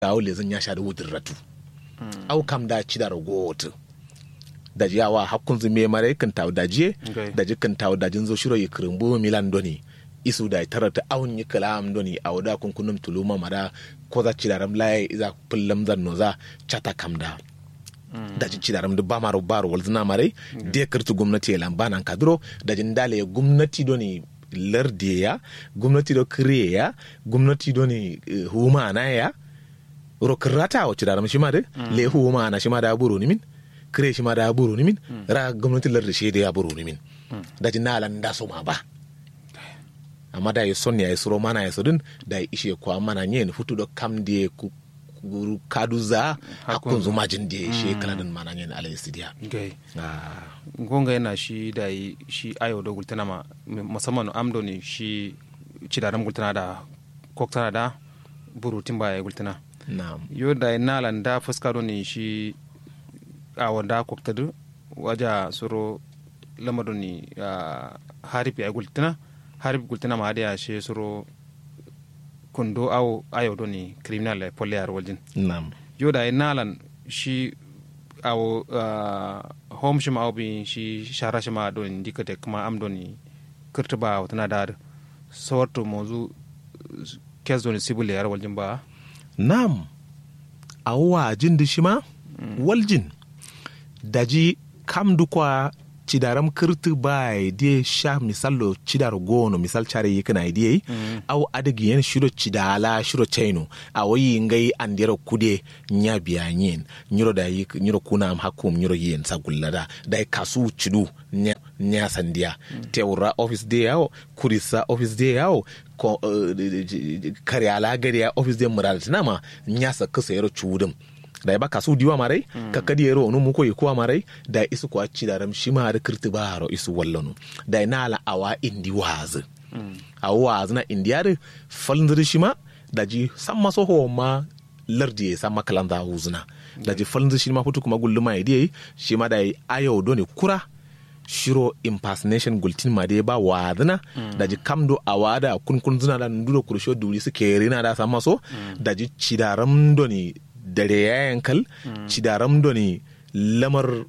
awo le zan ya sha da wudir ratu au kam da ci da ragowotu da jiyawa hakkun zu me mare kan tawo da jiye Okay. da jikan tawo da jin zo shiro yi kirimbo milan doni isu da tarata awun yi kalam doni a wada kunkunum tuluma mara ko za ci da ram laye iza pullam zan no za chata kam da da ji ci da ram da ba maro baro wal zina mare de kirtu gwamnati ya lamba nan kadro da jin dale gwamnati doni lardiye ya gwamnati do kire ya gwamnati doni eh, huma na ya ro kirata wa ci da ram shi ma de le huma na shi ma da buru ni min kire shi ma da buru ni min ra gwamnati lardi shi da ya buru ni min da jin na lan da so ma ba amma da ya son ya suro mana ya sudin da ya ishe kwa mana nyen futu do kam die ku ku- kadu za hakun zuma jin die shi kaladin mana nyen alai sidiya gai ah gonga yana shi da yi shi ayo da gultana ma musamman amdo ne shi cidaran gultana da koktana da burutin baya gultana na'am yo da nalan da fuska do ne shi a wanda koktadu waja suro lamado ni ah, harip ya gultana harip gultana ma da shi suro kundo awo ayo do ni criminal e polyar waljin na'am yo da nalan shi awo uh, home shi ma bi shi shara shi ma don dikate kuma am don kirta ba wata da sorto mozu kes don sibul yar waljin ba na'am awwa jin da shi ma waljin daji kam dukwa cidaram kirti bai die sha misalo cidar gono misal chare yikana idie au adigi yen shiro cidala shiro chaino awoyi ngai andero kude nya biya nyen nyiro da yik nyiro kuna am hakum nyiro yen sagullada da kasu cidu nya nya sandia teura office de yawo kurisa office de yawo ko uh, kare ala gari ya office de mural tinama nya sa kasa yaro chudum da ba kasu diwa marai ka kadi yero onu muko yi kuwa marai da isu kwa ci da ram shi ma da kirti ba haro isu wallonu da ina ala awa indi wazi a wazi na indiya da falndir shi ma da ji san maso ho ma lardi ya san makalan da huzuna da ji falndir shi ma futu kuma gulluma ya diye shi ma da yi ayo doni kura shiro impersonation gultin ma dai ba wadana da ji kamdo a wada kun kun zuna da nduro kursho duri su kere na da san maso da ji cidaram doni dare ya yankal cidaram doni lamar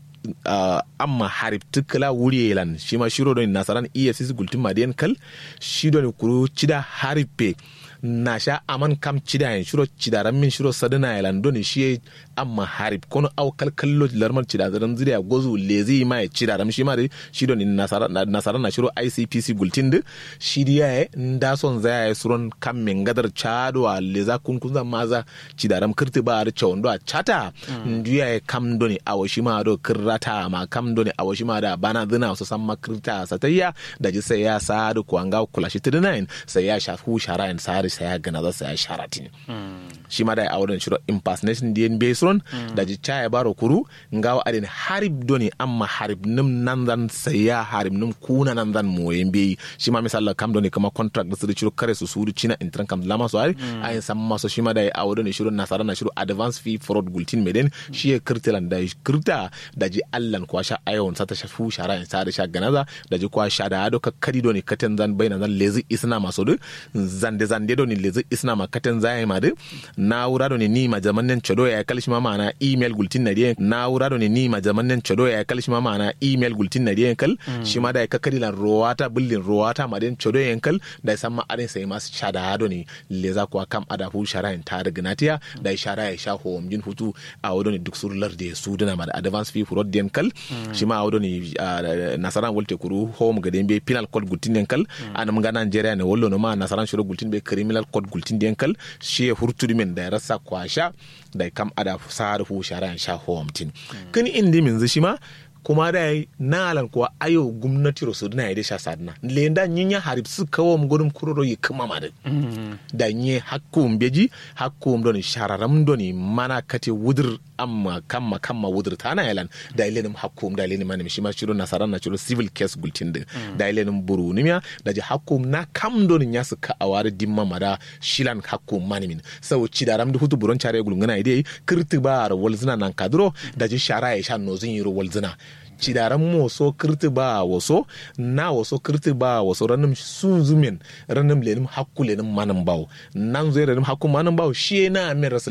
uh, amma harib tukala wuri lan shi ma shiro doni nasaran efcc gultin ma dai yankal shi doni kuru cida haripe na sha aman kam cida yin shiro cidaran min shiro sadana yalan doni shi amma harib kono au kalkallo larmar cidaran zuriya gozu lezi ma ya cidaran shi ma dai shi doni nasara nasara na shiro icpc gultin da shi diya ya nda son zaya ya suron kam min gadar chado a leza kun kun zan maza cidaran kirti ba da chawon do a chata ndiya ya kam doni awo shi ma do kirrata ma kam doni awo shi ma da bana zina su san makirta satayya da ji sai ya sa da kuwanga kula shi 39 sai ya shafu shara sa sai ya gana za sai ya sharatin shi ma da ya awon shiro impersonation di nbe suron da ji chaya baro kuru ngawa adin harib doni amma harib nim nan zan sai ya harib nim kuna nan zan moyen be shi ma misalla kam doni kama contract da su shiro kare su suru china intran kam lama so ari ayin sam maso shi ma da ya awon shiro nasara na shiro advance fee fraud gultin meden shi ya kirtilan da kirta da ji allan kwa sha ayon sata shafu shara in sa da sha ganaza da ji kwa sha da ado ka kadi doni katen zan bayna zan lezi isna maso du zande zande doni lezi isna ma katen zai ma du na wura doni ni ma jamanen chodo ya kalshi ma mana email gultin na diyan na wura doni ni ma jamanen chodo ya kalshi ma mana email gultin na diyan kal shi ma da ka kadi lan rowata bullin rowata ma den chodo yan kal da san ma arin sai mas sha da doni leza kwa kam ada hu shara in ta rignatiya da shara ya sha hom jin hutu a wudoni duk surlar da su dana ma da advance fee for den kal shi ma a wudoni nasaran wolte kuru home gaden be penal code gultin den kal anam ga Nigeria ne wollo no ma nasaran shiro gultin be criminal code gultin den kal shi ya hurtudi men da ya rasa kwasha da kam ada sar hu shara sha home tin kani indi min shi ma kuma da yi nalan kuwa ayo gwamnati rosu na ya sha sadna lenda nyinya harib su kawo mu gudun kuroro yi kuma ma da nye hakkum beji hakkum doni shararam doni mana kate wudur amma kamma kamma wudur tana yalan da ilenim hakkum da ilenim manim shima shiro nasaran na shiro civil case gultin din da ilenim buru nimya da ji hakkum na kam doni nya su ka awari dimma mada shilan hakkum manimin sau ci da ram da hutu buron chare gulungana idai kirti ba walzina nan kadro da ji shara ya sha nozin yiro walzina cidaran moso kirti ba waso na waso kirti ba waso ranim sun zumin ranim lenim hakku lenim manin bawo nan zai ranim hakku manin bawo shi na min rasa